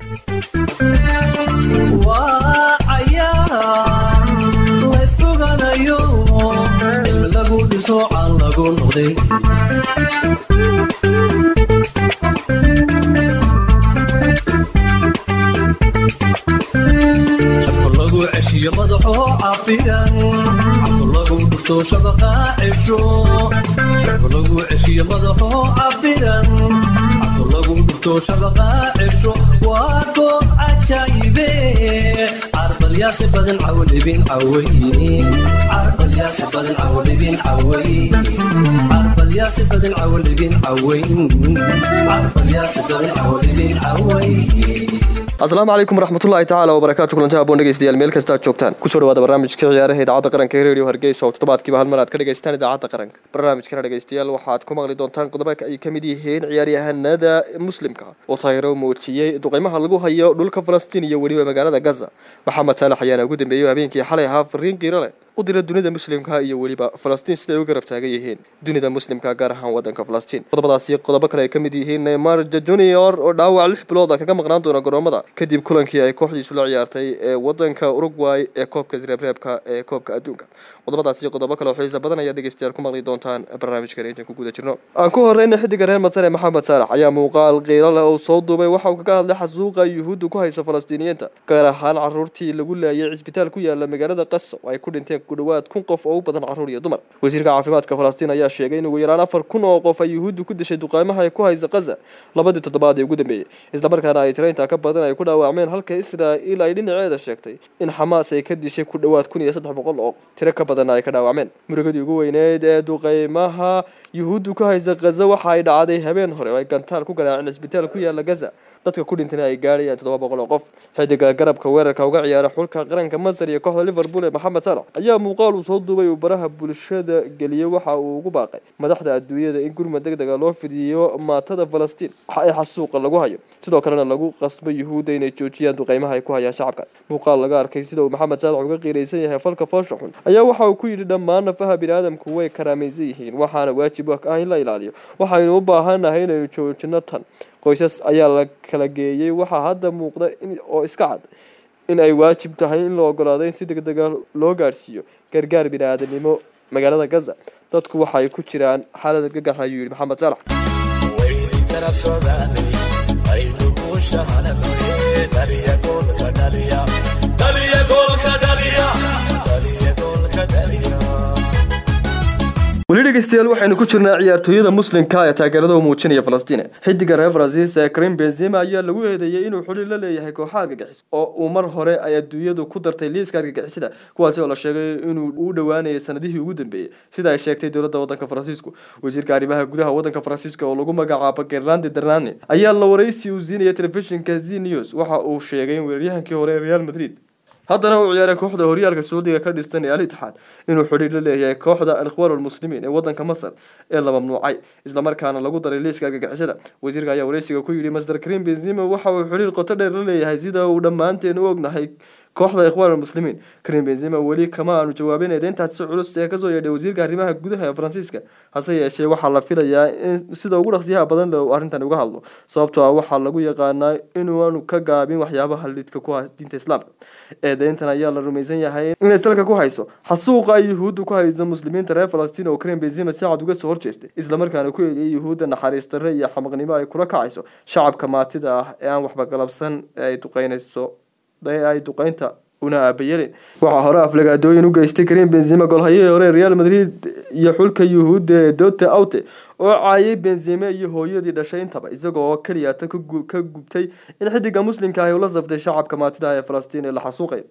waa cayaar laysfoganayo cilmi lagu dhiso caan lagu noqday shabka lagu ceshiyo madaxoo cafidan cabto lagu dhufto shabaqa cesho shabka lagu ceshiyo madaxoo cafidan cabto lagu dhufto shabaqa cesho waa goob cajaayibe carbalyaasi badan cawdhibin caway carbalyaasi badan cawdhibin caway carbalyaasi badan cawdhibin caway carbalyaasi badan cawdhibin caway asalaamu calaykum waraxmatullaahi tacaala wabarakaatu kulanti haboon dhegeystayaal meel kasta aad joogtaan kusoo dhawaada barnaamijka ciyaaraha idaacadda qaranka ee radio hargeysa oo toddobaadkiiba hal mar aad ka dhegeystaan idaacadda qaranka barnaamijkana dhegeystayaal waxaad ku maqli doontaan qodobo ay ka mid yihiin ciyaaryahanada muslimka oo taageero muujiyey duqeymaha lagu hayo dhulka falastiin iyo weliba magaalada gaza maxamed saalax ayaana ugu dambeeyey habeenkii xalay ahaa fariin qiiro leh u dira dunida muslimka iyo weliba falastiin siday u garab taagan yihiin dunida muslimka gaar ahaan wadanka falastiin qodobadaasi qodobo kale ay ka mid yihiin neymar junior oo dhaawac lix bilood kaga maqnaan doona garoomada kadib kulankii ay kooxdiisu la ciyaartay ee wadanka uruguay ee koobka isreebreebka ee koobka adduunka qodobadaasi qodobo kale oo xiisa badan ayaa dhegeystayaal ku maqli doontaan barnaamijkan intaan ku guda jirno aan ku horeyna xidiga reer masare maxamed saalax ayaa muuqaal qiiro leh oo soo duubay waxa uu kaga hadlay xasuuqa yuhuudda ku haysa falastiiniyiinta gaar ahaan caruurtii lagu laayay cisbitaal ku yaala magaalada qasa oo ay ku dhinteen ku dhawaad kun qof oo u badan caruur iyo dumar wasiirka caafimaadka falastiin ayaa sheegay in ugu yaraan afar kun oo qof ay yuhuuddu ku dishay duqeymaha ay ku haysa qaza labadii toddobaad ee ugu dambeeyey islamarkaana ay tiraintaa ka badan ay ku dhaawacmeen halka israa'iil ay dhinaceeda sheegtay in xamaas ay ka dishay ku dhowaad kun iyo saddex boqol oo tiro ka badanna ay ka dhaawacmeen murugadii ugu weyneed ee duqeymaha yuhuuddu ku haysa gaza waxa ay dhacday habeen hore oo ay gantaal ku garaaceen cisbitaal ku yaala gaza dadka ku dhintana ay gaadhayaan toddoba boqol oo qof xidiga garabka weerarka uga ciyaara xulka qaranka masar iyo kooxda liverpool ee maxamed salax ayaa muuqaal uu soo duubay uu baraha bulshada geliyey waxa uu ugu baaqay madaxda adduunyada in gurmad deg dega loo fidiyo maatada falastiin waxa ay xasuuqa lagu hayo sidoo kalena lagu qasbo yuhuudda inay joojiyaan duqeymaha ay ku hayaan shacabkaas muuqaal laga arkay sida uu maxamed salax uga qiiraysan yahay falka foosha xun ayaa waxa uu ku yidhi dhammaan nafaha biniaadamku way karaamaysan yihiin waxaana waajib ah in la ilaaliyo waxaynu u baahanahay inaynu joojino tan qoysas ayaa la kala geeyey waxaa hadda muuqda oo iska cad in ay waajib tahay in la ogolaado in si deg dega loo gaadhsiiyo gargaar bini-aadanimo magaalada gaza dadku waxay ku jiraan xaalada gagar ayuu yihi maxamed salax weli dhegeystayaal waxaynu ku jirnaa ciyaartooyada muslimka ee taageerada u muujinaya falastiin xidiga reer faransiis ee karim benzema ayaa lagu eedeeyey inuu xuli la leeyahay kooxa argagixis oo uu mar hore ay adduunyadu ku dartay liiska argagixisada kuwaasi oo la sheegay inuu u dhowaanayay sanadihii ugu dambeeyey sida ay sheegtay dowladda wadanka faransiisku wasiirka arrimaha gudaha wadanka faransiiska oo lagu magacaabo gerlande darnane ayaa la waraysi uu siinaya telefishinka z news waxa uu sheegay in weeraryahankii hore ee real madrid haddana uu ciyaaray kooxda horyaalka sacuudiga ka dhistan ee al itixaad inuu xidhiir la leeyahay kooxda alikhwaan almuslimiin ee wadanka masar ee la mamnuucay islamarkaana lagu daray liiska argagixisada wasiirka ayaa wareysiga ku yidhi master karim benzima waxa uu xidhiir qoto dheer la leeyahay sida uu dhammaanteen u ognahay kooxda ikhwaan almuslimiin karim benzima weli kama aanu jawaabin eedeyntaasi culus ee kasoo yeedhay wasiirka arrimaha gudaha ee faransiiska hase yeeshee waxaa la filayaa in sida ugu dhaqsiyaha badan le arrintan uga hadlo sababtoo ah waxaa lagu yaqaanaa inuanu ka gaabin waxyaabaha lidka ku ah diinta islaamka eedeyntan ayaa la rumaysan yahay inay salka ku hayso xasuuqa ay yuhuudda ku hayso muslimiinta reer falastiin oo karim benzima si cad uga soo horjeestay islamarkaana ku eegayay yuhuudda naxariis darre iyo xamaqnimo ay kula kacayso shacabka maatida ah ee aan waxba galabsan ee ay duqeynayso ay duqeynta una aabayelin waxaa hore aflagaadooyin u geystay karim benzima golhayihii hore real madrid iyo xulka yuhuudda ee dote aute oo caayay benzime iyo hooyadii dhashay intaba isaga oo keliyata ka gubtay in xidiga muslimka ahi ula saftay shacabka maatida ee falastiin ee la xasuuqay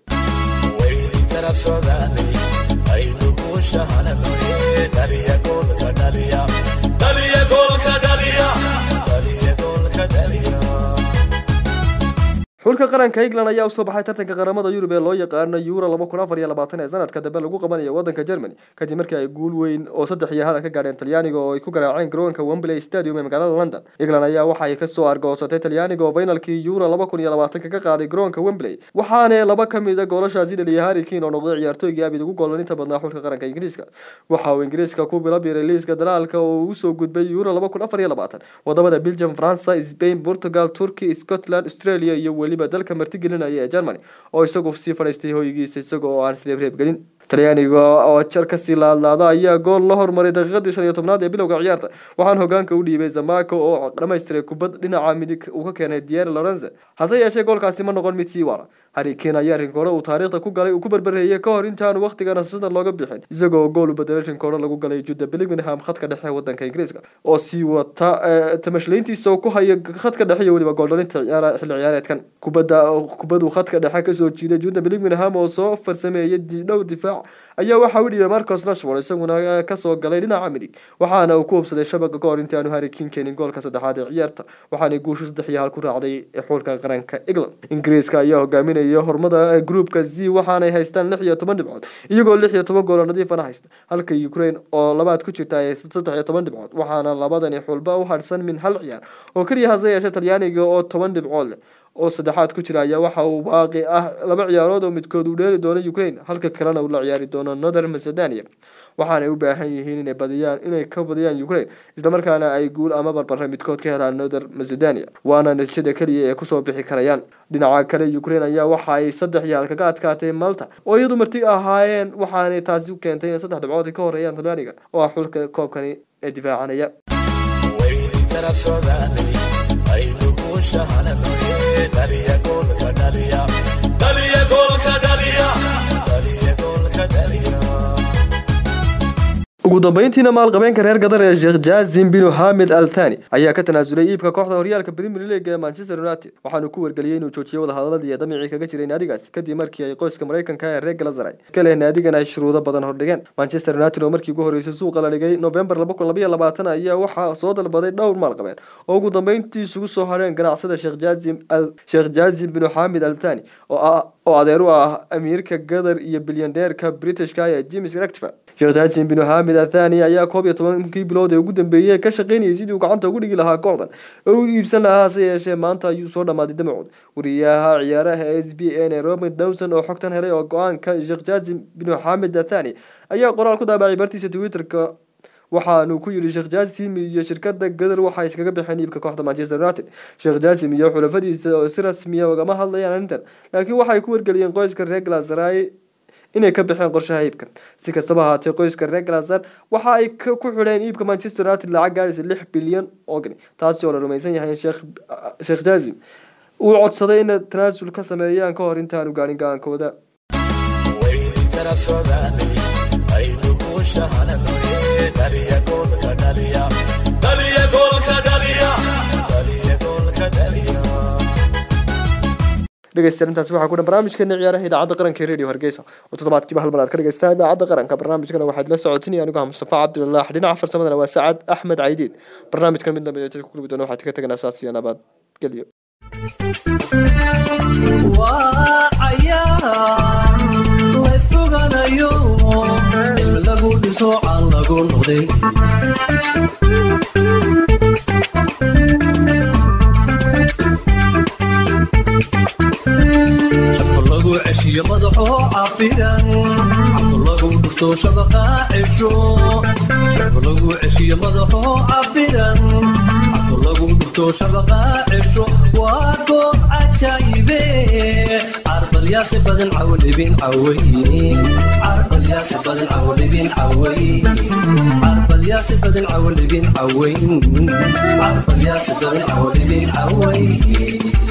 xulka qaranka england ayaa usoo baxay tartanka qaramada yurub ee loo yaqaano euro laba kun afar iyo labaatan ee sanadka dambe lagu qabanayo wadanka germany kadib markii ay guul weyn oo saddex iyo hal ka gaadheen talyaaniga oo ay ku garaaceen garoonka wembley stadium ee magaalada london england ayaa waxay kasoo argoosatay talyaaniga oo finalkii euro laba kun iyo labaatanka ka qaaday garoonka wembley waxaana laba ka mid a goolashaasi dhaliyay harry kane oo noqday ciyaartooygii abid ugu goolaninta badnaa xulka qaranka ingiriiska waxa uu ingiriiska ku bilabiray liiska dalaalka oo uu usoo gudbay euro laba kun afar iyo labaatan wadamada belgium faransa spain portugal turkey scotland australia iyo weliba dalka martigelinaya ee germany oo isagu sii fadhiistay hoygiisa isaga oo aan isreebreeb gelin talyaaniga oo jar kasii laadlaada ayaa gool la hormaray daqiiqadii shan iyo tobnaad ee bilowga ciyaarta waxaan hogaanka u dhiibay zamako oo dhamaystiray kubad dhinaca midig uu ka keenay diere lorenze hase yeeshee goolkaasi ma noqon mid sii waara harry kane ayaa rinkoore uu taariikhda ku galay uu ku berbereeyey ka hor intaanu wakhtiga nasashada looga bixin isagoo gool u bedelay rinkoore lagu galay juda bellingham khadka dhexe ee wadanka ingiriiska oo sii wata tamashlayntiisa oo ku haya khadka dhexe iyo weliba gooldhalinta ciyaara xilli ciyaareedkan kubadda kubaduu khadka dhexe kasoo jiiday juda bellingham oo soo farsameeyay dhowr difaac ayaa waxa u dhiibay marcos rashford isaguna kasoo galay dhinaca midig waxaana uu ku hubsaday shabaga ka hor intaanu harry kane keenin goolka saddexaad ee ciyaarta waxaana guushu saddex iyo hal ku raacday xulka qaranka england ingiriiska ayaa hogaaminaya hormada groupka z waxaanay haystaan lix iyo toban dhibcood iyagoo lix iyo toban goolo nadiifana haysta halka ukraine oo labaad ku jirta ay saddex iyo toban dhibcood waxaana labadani xulba u hadhsan min hal ciyaar oo keliya hase yeeshee talyaaniga oo toban dhibcood leh oo saddexaad ku jira ayaa waxa uu baaqi ah laba ciyaarood oo midkood uu dheeli doono ukraine halka kalena uu la ciyaari doono northern macedonia waxaanay u baahan yihiin inay badiyaan inay ka badiyaan ukraine islamarkaana ay guul ama barbare midkood ka helaan northern macedonia waana natiijada keliya ee kusoo bixi karayaan dhinaca kale ukraine ayaa waxa ay saddex yaal kaga adkaatay malta oo iyadu marti ahaayeen waxaanay taasi u keentay inay saddex dhibcood ka horeeyaan talyaaniga oo ah xulka koobkani ee difaacanaya ugu dambeyntiina maalqabeenka reer gadar ee sheekh jaazim binu xamed al thani ayaa ka tanaasulay iibka kooxda horyaalka premier league ee manchester united waxaanu ku wargeliyey inuu joojiyey wadahadaladii damicii kaga jiray naadigaas kadib markii ay qoyska maraykanka ee reer galazaray iska leh naadigan ay shuruudo badan hordhigeen manchester united oo markii ugu horreysay suuqa la dhigay november laba kun labaiyo labaatan ayaa waxaa soo dalbaday dhowr maalqabeen oo ugu dambeyntii isugu soo hadheen ganacsada sheekh jaazim al sheekh jaazim binu xamed al thani oo ah oo adeer u ah amiirka gadar iyo bilyandeerka britishka ee james rectifer sheekh jaazim binu xamed athani ayaa koob iyo tobankii bilood ee ugu dambeeyey ka shaqeynayay sidii uu gacanta ugu dhigi lahaa kooxdan oo u iibsan lahaa hase yeeshee maanta ayuu soo dhammaaday damacood wariyaha ciyaaraha s b n ee robert dowson oo xogtan helay oo go-aanka sheekh jaazim binu xamed athani ayaa qoraal ku daabacay bartiisa twitterka waxaanu ku yidhi sheekh jaasim iyo shirkada gadar waxay iskaga baxeen iibka kooxda manchester united sheekh jaasim iyo xulafadiisa oo si rasmiya ugama hadlayaan arrintan laakiin waxay ku wargeliyeen qoyska reer galasaray inay ka baxeen qorshaha iibka si kastaba ahaatee qoyska reer galazar waxa ay ku xidheen iibka manchester united lacag gaadhaysa lix bilyan oo gani taasi oo la rumaysan yahay in sheekh jaazim uu codsaday inay tanaasul ka sameeyaan ka hor intaanu gaadhin go-aankooda dhegeystayaal intaasi waxaa ku dhan barnaamijkeena ciyaaraha idaacadda qaranka ee radio hargeysa oo toddobaadkiiba hal mar aad ka dhegeystaan idaacadda qaranka barnaamijkana waxaad la socotinaya anigu ah mustafa cabdilalaah dhinaca farsamadana waa sacad axmed caydiid barnaamijkan mid dambe ee ku kulmi doona waxaad ka teganaa saas iyo nabad gelyo waa cayaar laysfoganayo cilmi lagu dhiso caan lagu noqday shafka lagu ceshiyo madaxoo cafidan cabto lagu dhufto shabaqa cesho shafka lagu ceshiyo madaxoo cafidan cabto lagu dhufto shabaqa cesho waa goob cajaayibe carbalyaasi badan cawlibin caway carbalyaasi badan cawlibin caway carbalyaasi badan cawlibin caway carbalyaasi badan cawlibin caway